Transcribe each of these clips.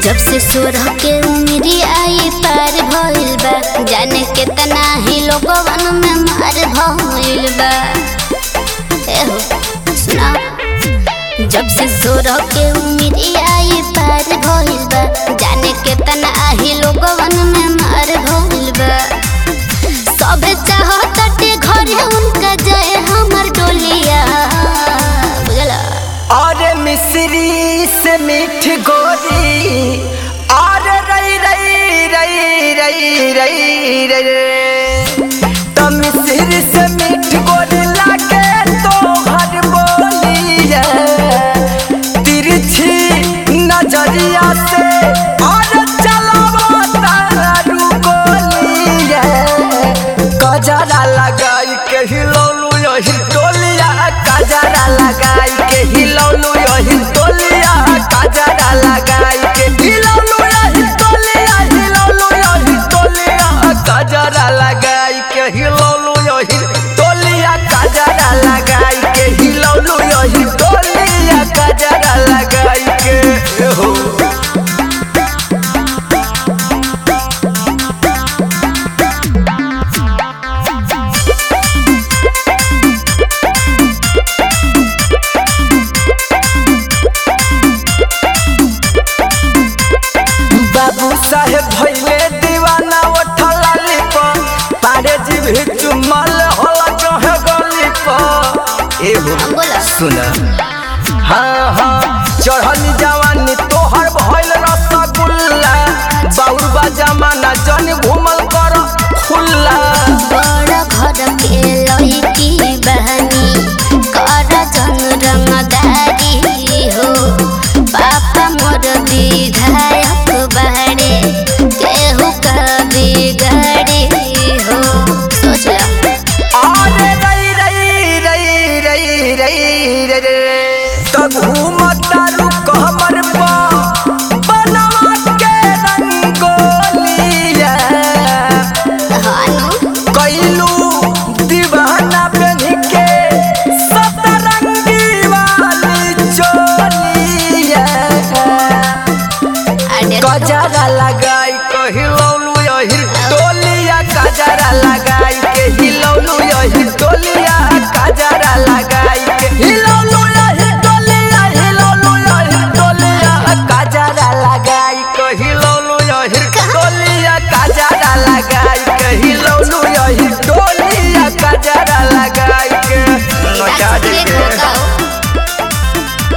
जब से सोरह के उम्री आई पार भइल बा जाने केतना ही लोगवन में मार भइल बा एहो सुना जब से सोरह के उम्री आई पार भइल बा जाने केतना ही लोगवन में मार भइल बा सबे चाहतटे घरे उनका जाए हमर डोलिया बुझला अरे मिश्री से मीठ गोरी अरे रई रई रई रई रई रई रे तो मिश्री से मीठ गोरी लागे तो हर बोलिए तिरछी नजरिया से अरे चलावा तारू गोलिए गजरा लगाई के हिलौलू यही टोलिया गजरा लगाई के हिलौलू यही टोलिया गजरा लगाई के हिलौलू यही टोलिया हिलौलू यही टोलिया गजरा लगाई के हिलौलू यही टोलिया गजरा लगाई के हिलौलू यही टोलिया गजरा लगाई के हो बाबू साहेब भैले दीवाना उठला लिप पारे जी भी चुमल होला कहे गली पर एहो बोला सुन हाँ हाँ चढ़ल जवानी तोहर भइल रसगुल्ला बाउरबा जमाना जन घूमल कर खुल्ला बड़ घर के लड़की बहनी कर जन रंगदारी हो पापा मोर विधायक बहरे केहू का बिगड़ी हो सोच ला अरे रई रई रई रई रई रे रे तो घूमतारू कहमर पर बनवा के रंगोलिया हानु कैलू दीवाना बन के सतरंगी वाली चोलिया अरे गजरा लगाई के हिलौलू यही टोलिया गजरा लगाई के हिलौलू यही टोलिया गजरा लगाई के हिलौलू यही टोलिया हिलौलू यही टोलिया गजरा लगाई के हिलौलू यही टोलिया गजरा लगाई के हिलौलू यही टोलिया गजरा लगाई के नचा दे एक्सीडेंट के। होगा हो।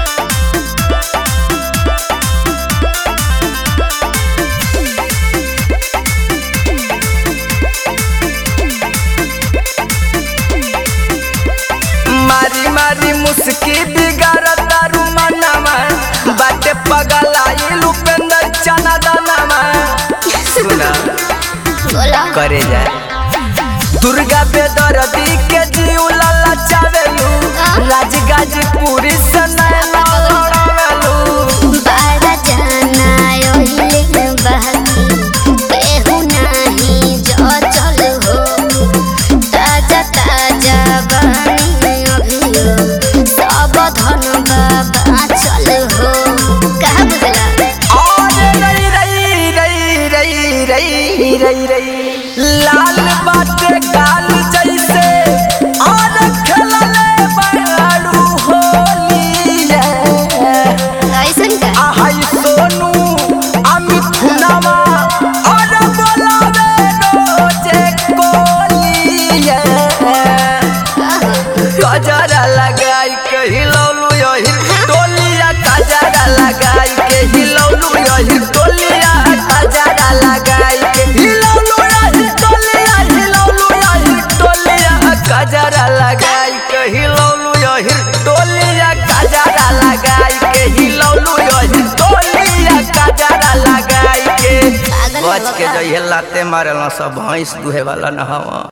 मारी मारी मुस्की बिगाड़ तारू मनवा बाटे पगलाई लुपेंद्र चना दानवा सुना बोला करे जाए दुर्गा बेदरदी के जीव लाला चावेलू राजगाजीपुरी से नैना लड़ावेलू बारा जाना ओहिले बहनी केहू नाही जो चल हो ताजा ताजा बनी अभियो सब धन बाबा चल हो कहा बुझला अरे रई रई रई रई रई रई रई लाल बाटे गाल जैसे और खेलले बड़ाड़ू होलिया ऐसन का आहाई सोनू अमित खुनामा और बोलावे रोजे कोलिया गजरा लगाई के हिलौलू यही टोलिया गजरा लगाई के हिलौलू यही टोलिया गजरा लगाई के हिलौलू यही टोलिया हिलौलू यही टोलिया गजरा लगाई के हिलौलू यही टोलिया गजरा लगाई के हिलौलू यही टोलिया गजरा लगाई के पागल बच के बका। जइहे लाते मारल सब भैंस दुहे वाला न हवा